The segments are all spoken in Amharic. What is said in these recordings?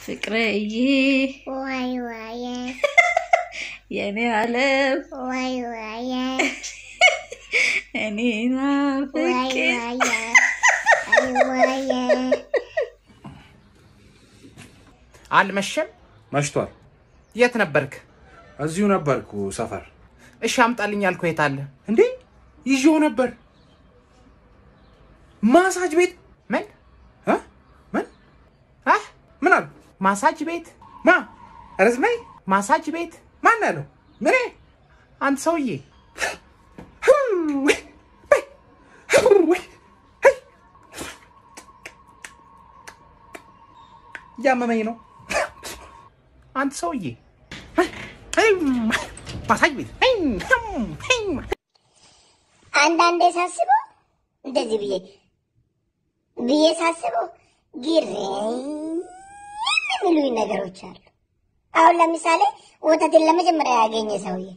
ፍቅርዬ ዋይ ዋይ የኔ ዓለም ዋይ ዋይ እኔ ዋይ ናፍቄ ዋይ ዋይ አልመሸም? መሽቷል። የት ነበርክ? እዚሁ ነበርኩ ሰፈር። እሺ አምጣልኝ ያልኩህ የት አለ? እንዴ ይዤው ነበር። ማሳጅ ቤት ምን እ? ምን አህ ምን አሉ? ማሳጅ ቤት ማ ረዝመይ ማሳጅ ቤት ማን ያለው? ምኔ አንተ ሰውዬ እያመመኝ ነው። አንተ ሰውዬ ማሳጅ ቤት አንዳንዴ ሳስበው እንደዚህ ብዬ ብዬ ሳስበው ግር የሚሉኝ ነገሮች አሉ። አሁን ለምሳሌ ወተትን ለመጀመሪያ ያገኘ ሰውዬ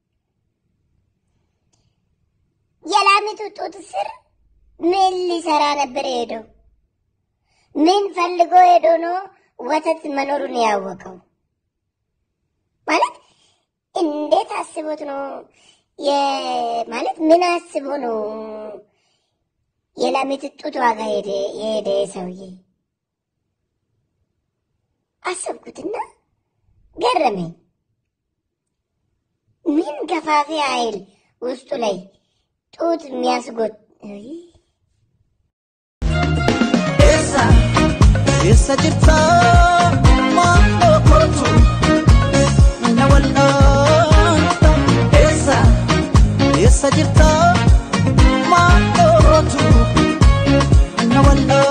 የላሚቱ ጡት ስር ምን ሊሰራ ነበር ሄደው? ምን ፈልጎ ሄዶ ነው ወተት መኖሩን ያወቀው? ማለት እንዴት አስቦት ነው የ- ማለት ምን አስቦ ነው የላሚት ጡት ዋጋ ሄደ የሄደ ሰውዬ? አሰብኩትና ገረመኝ። ምን ገፋፊ ኃይል ውስጡ ላይ ጡት የሚያስጎት Essa città quando corto una volta essa essa città quando corto una volta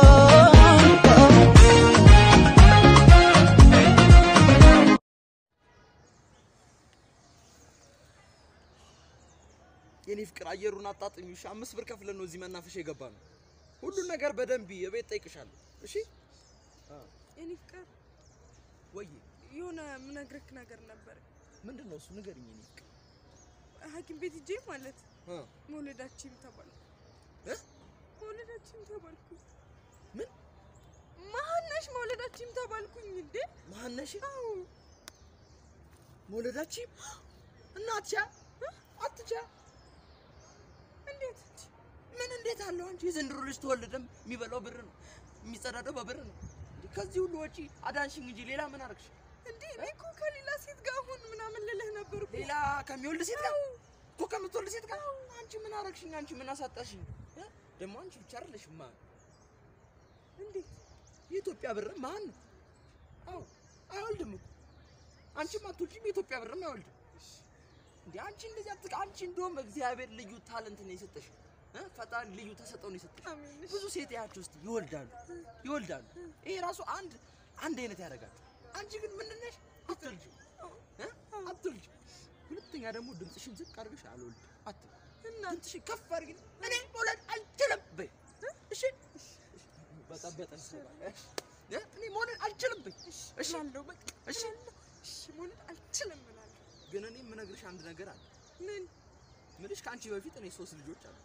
የኔ ፍቅር አየሩን አጣጥሚው። እሺ አምስት ብር ከፍለን ነው እዚህ መናፈሻ የገባ ነው። ሁሉን ነገር በደንብ የቤት ጠይቅሻለሁ። እሺ የኔ ፍቅር ወይ የሆነ ምነግርህ ነገር ነበር። ምንድን ነው እሱ ንገሪኝ። የኔ ፍቅር ሐኪም ቤት ሂጄ ማለት እ መውለዳችን ተባልኩ። እ? መውለዳችን ተባልኩ። ምን ማነሽ መውለዳችን ተባልኩኝ እንዴ? ማነሽ አዎ መውለዳችን እናትቻ አትቻ እንዴት ምን እንዴት አለው አንቺ የዘንድሮ ልጅ ተወለደም የሚበላው ብር ነው የሚጸዳደው በብር ነው። እንዴ ከዚህ ሁሉ ወጪ አዳንሽኝ እንጂ ሌላ ምን አረግሽ? እንዴ? እኔ እኮ ከሌላ ሴት ጋር አሁን ምናምን ልልህ ነበር እኮ። ሌላ ከሚወልድ ሴት ጋር እኮ ከምትወልድ ሴት ጋር አንቺ ምን አረግሽኝ? አንቺ ምን አሳጣሽኝ? እ? ደግሞ አንቺ ብቻ አይደለሽም ማ እንዴት የኢትዮጵያ ብር ማን ነው? አዎ አይወልድም እኮ አንቺም አትወልጂም፣ የኢትዮጵያ ብርም አይወልድም። እንዴ አንቺ እንደዚህ አትቅ አንቺ እንደውም እግዚአብሔር ልዩ ታለንት ነው የሰጠሽ እ? ፈጣሪ ልዩ ተሰጠው ነው የሰጠሽ። አሜን። ብዙ ሴት ያቸው ውስጥ ይወልዳሉ ይወልዳሉ። ይሄ ራሱ አንድ አንድ አይነት ያደርጋል። አንቺ ግን ምንድን ነሽ? አትወልጂም እ? አትወልጂም። ሁለተኛ ደግሞ ድምፅሽን ዝቅ አድርገሽ አልወልድም አትበይ። እና ድምፅሽን ከፍ አድርጊ። እኔ መውለድ አልችልም በይ። እሺ በጣም በጣም ስለባለሽ እ? እኔ መውለድ አልችልም በይ። እሺ እላለሁ በቃ እሺ እላለሁ። እሺ መውለድ አልችልም እላለሁ። ግን እኔ የምነግርሽ አንድ ነገር አለ። ምን ምልሽ ከአንቺ በፊት እኔ ሶስት ልጆች አሉ።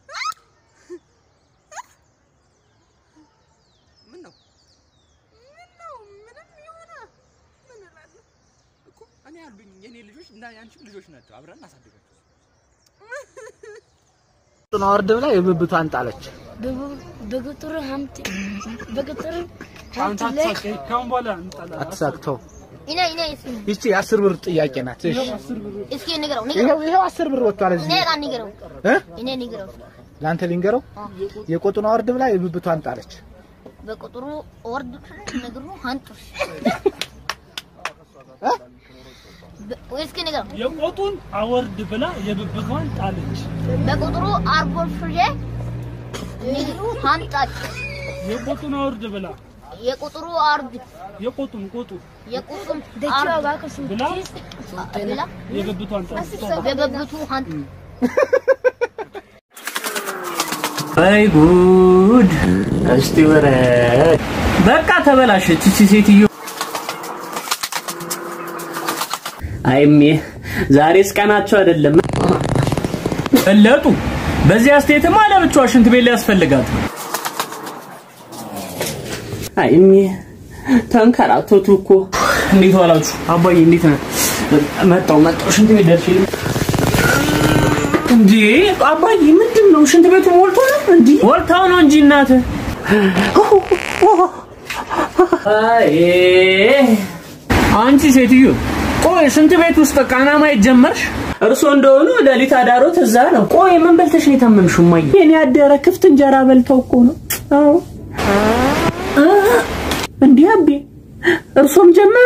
ምን ነው ምን ነው? ምንም ይሆና ምን እላለሁ? እኮ እኔ ያሉኝ የኔ ልጆች እና የአንቺም ልጆች ናቸው። አብረን እናሳድጋቸው። ጡና ወርድ ብላ የብብቷን ጣለች። በቁጥር ሀምት በቁጥር ሀምት ላይ አትሳቅተው። እኔ እኔ እስኪ ይቺ የአስር ብር ጥያቄ ናት። እሺ እስኪ ንገረው ንገረው ይኸው ይኸው አስር ብር ወጥቷል እኔ እዚህ ጋር ንገረው እ? እኔ ንገረው ለአንተ ሊንገረው የቆጡን ወርድ ብላ የብብቷን ጣለች። በቁጥሩ ወርድ ነግሩ ሀንጡ እስኪ ንገረው የቆጡን አወርድ ብላ የብብቷን ጣለች። በቁጥሩ አርቦ ፍሬ ንግሩ ሀምጣጭ የቆጡን አወርድ ብላ የቁጥሩ አርድ የቆጡን ቆጡ የቁጥሩም አርድ ብላ ብላ የብብቷን ጣለች። በበብቱ ሀንጡ አይ ጉድ! እስቲ ወረድ። በቃ ተበላሸች እቺ ሴትዮ። አይሜ ዛሬስ ቀናቸው አይደለም። በለጡ። በዚህ አስተያየትማ ለብቻዋ ሽንት ቤት ሊያስፈልጋት ነው። አይሜ ተንከራተቱ እኮ። እንዴት ዋላችሁ? አባዬ እንዴት ነህ? መጣሁ መጣሁ። ሽንት ቤት ደርሼ እንዴ አባዬ ምንድን ነው? ሽንት ቤቱ ሞልቶ ነው እንዴ? ሞልታው ነው እንጂ እናትህ አይ አንቺ ሴትዮ ቆይ ሽንት ቤት ውስጥ ቃና ማየት ጀመርሽ? እርሶ እንደሆኑ ሌሊት አዳሮት እዛ ነው። ቆይ ምን በልተሽ ነው የታመምሽው? እማዬ የኔ ያደረ ክፍት እንጀራ በልተው እኮ ነው። አዎ እንዲህ አቤ እርሶም ጀመሩ?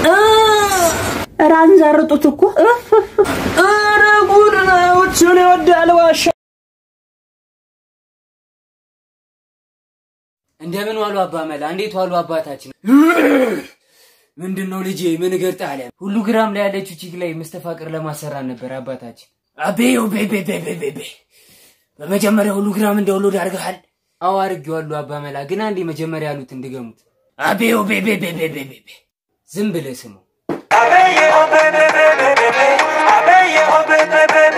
ኧረ አንዛርጡት እኮ ኧረ ጉድ ነው። እሱን ይወዳል ዋሻ እንደምን ዋሉ አባ መላ? እንዴት ዋሉ አባታችን? ምንድን ነው ልጄ? ምን እግር ጣለ? ሁሉ ግራም ላይ ያለችው ቺክ ላይ መስተፋቅር ለማሰራት ነበር አባታችን። አቤዮ ቤቤቤቤቤ በመጀመሪያ ሁሉ ግራም እንዳውሎድ አድርገሃል? አዎ አድርጌዋለሁ አባ መላ። ግን አንዴ መጀመሪያ ያሉት እንድገሙት። አቤዮ ቤቤቤቤቤ ዝም ብለህ ስሙ። Abe, oh, baby, baby, baby. Abe, oh, baby, baby.